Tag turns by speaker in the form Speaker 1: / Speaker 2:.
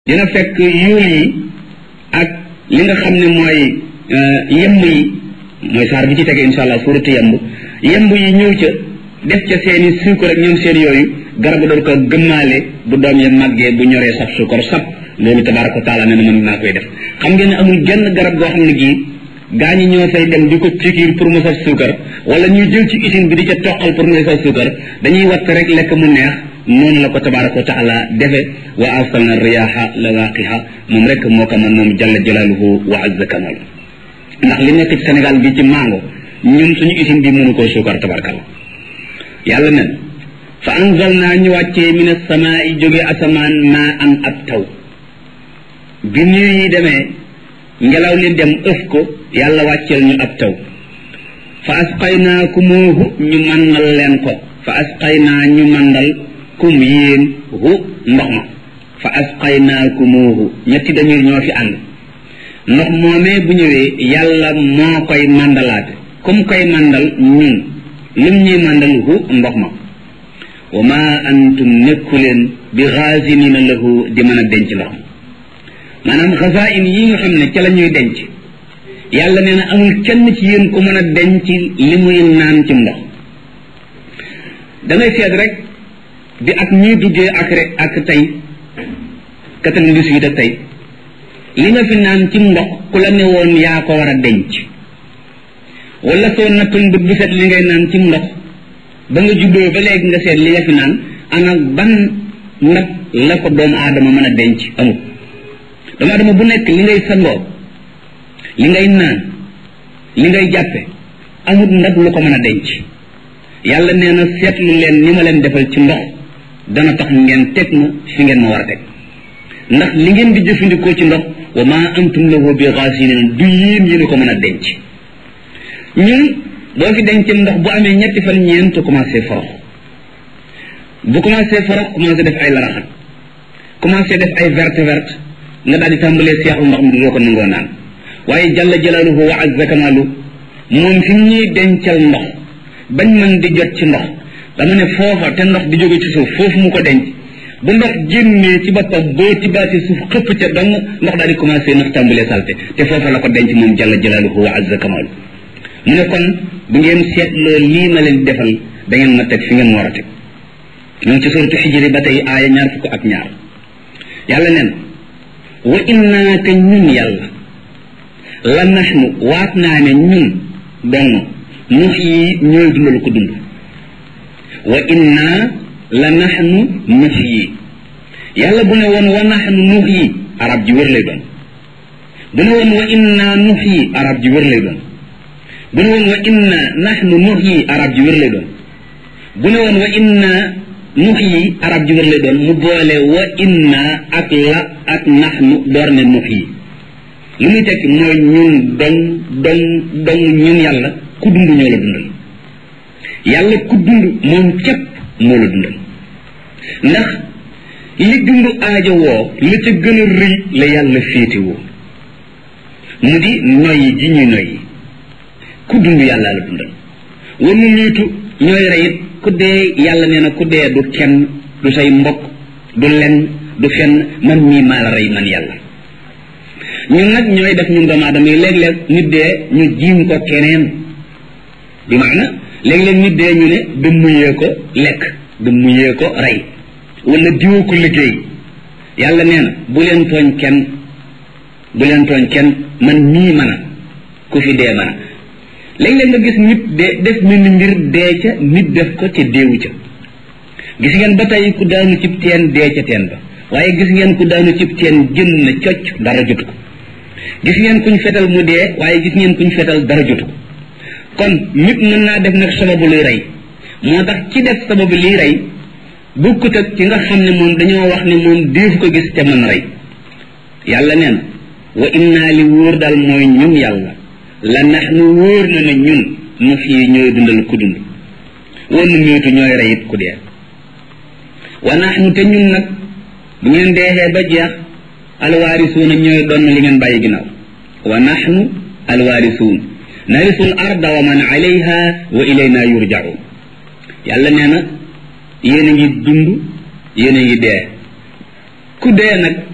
Speaker 1: dina fekk yuul yi ak li nga xam ne mooy yemb yi mooy saar bi ci tege insha allah suuratu yemb yemb yi ñëw ca def ca seeni suukar ak ñoom seen yooyu garab doon ko gëmmaale bu doom ya màggee bu ñoree sab suukar sab loolu tabaraka wa taala nee na mën naa koy def xam ngeen ne amul genn garab goo xam ne gii gaa ñi ñoo fay dem di ko pikiir pour mu saf suukar wala ñuy jël ci usine bi di ca toqal pour mu saf suukar dañuy watt rek lekk mu neex noonu la ko tabaraka wa taala defe wa arsalna riyaha lawaqiha moom rek moo ko man moom jalla jalaaluhu wa azza kamal ndax li nekk ci Sénégal bi ci mango ñun suñu usine bi mënu koo suukar tabarakalla yàlla nen fa anzalna ñu wàccee min as-samaa'i jóge asamaan maa an ab taw bi ñuy yi demee ngelaw li dem ëf ko yàlla wàcceel ñu ab taw fa asqaynaakumoohu ñu màndal leen ko fa asqaynaa ñu màndal kum yéen hu ndox ma fa asqaynaakumoohu ñetti dañuy ñoo fi ànd ndox moomee bu ñëwee yàlla moo koy màndalaate comme koy màndal ñun lum ñuy màndal hu ndox ma wa ma antum nekku leen bi xaasinina lahu di mën a denc ndox ma maanaam xasain yi nga xam ne ca la ñuy denc yàlla nee na amul kenn ci yéen ku mën a denc li muy naan ci ndox dangay seet rek bi ak ñuy duggee ak rek ak tey quatre-vingt-dix-huit ak tey li nga fi naan ci ndox ku la ne woon yaa ko war a denc wala soo nattoon bët bu set li ngay naan ci ndox ba nga juddoo ba léegi nga seet li nga fi naan ana ban ndab la ko doomu aadama mën a denc amul doomu aadama bu nekk li ngay sangoo li ngay naan li ngay jàppe amul ndab lu ko mën a denc yàlla nee na seetlu leen ni ma leen defal ci ndox dana tax ngeen teg ma fi ngeen ma war a teg ndax li ngeen di jëfandikoo ci ndox wa ma antum lahu bi xaasinin du yéen yéen ko mën a denc ñun boo fi denc ndox bu amee ñetti fan ñeent commencé forox bu commencé forox commencé def ay laraxat commencé def ay verte verte nga daal di tàmbalee seexlu ndox mi doo ko nangoo naan waaye jalla jalaaluhu wa azza kamaalu moom fi ñuy dencal ndox bañ mën di jot ci ndox dama ne foofa te ndox di jóge ci suuf foofu mu ko denc bu ndox génnee ci boppam boo tibaati suuf xëpp ca dong ndox daal di commencé ndox tàmbalee salte te foofa la ko denc moom jalla jalaaluhu wa azza kamaalu mu ne kon bu ngeen seetloo lii ma leen defal da ngeen ma teg fi ngeen war a teg ñoom ci suratu xijri ba tey aaya ñaar fukk ak ñaar yàlla neen wa innaa te ñun yàlla la naxnu waat naa ne ñun dong nux yi ñooy dundal ko dund wa innaa la naxnu nux yi yàlla bu ne woon wa naxnu nux yi arab ji wér lay doon bu ne woon wa innaa nux yi arab ji wér lay doon bu ne woon wa inna naxnu nux yi arab ji wér lay doon bu ne woon wa inna nux yi arab ji wér lay doon mu boole wa inna ak la ak naxnu door ne nux yi li muy tekki mooy ñun dong dong dong ñun yàlla ku dund ñoo la dundal yàlla ku dund moom képp moo la dundal ndax li dund aajo woo la ca gën a rëy la yàlla féete woo mu di noyyi ji ñuy noyyi ku dund yàlla la dundal war nu niitu ñooy reyit ku dee yàlla nee na ku dee du kenn du say mbokk du lenn du fenn man mii maa la rey man yàlla ñun nag ñooy def ñun doomu aadama yi léeg-léeg nit dee ñu jiim ko keneen bi maana léeg-léeg nit dee ñu ne dëmmuyee ko lekk dëmmuyee ko rey wala diwoo ko liggéey yàlla nee na bu leen tooñ kenn bu leen tooñ kenn man mii mën a ku fi dee mën a léeg-léeg nga gis nit de def mel ni mbir dee ca nit def ko ca déewu ca gis ngeen ba tey ku daanu cib teen dee ca teen ba waaye gis ngeen ku daanu cib teen jën na cocc dara jotu ko gis ngeen kuñ fetal mu dee waaye gis ngeen kuñ fetal dara jotu ko kon nit mën naa def nag sababu luy rey moo tax ci def sababu liy rey bukkut ak ci nga xam ne moom dañoo wax ne moom déefu ko gis te mën rey yàlla neen wa innaa li wóor daal mooy ñun yàlla la nax nu wóor na ne ñun nu fii ñooy dundal ku dund wanu miitu ñooy reyit ku dee wa nax nu te ñun nag bu ngeen deexee ba jeex alwaarisuuna ñooy doon li ngeen bàyyi ginnaaw wa naxnu alwaarisuun narisul arda wa man alayha wa ilayna yurjaun yàlla nee na yéen a ngi dund yéen a ngi dee ku dee nag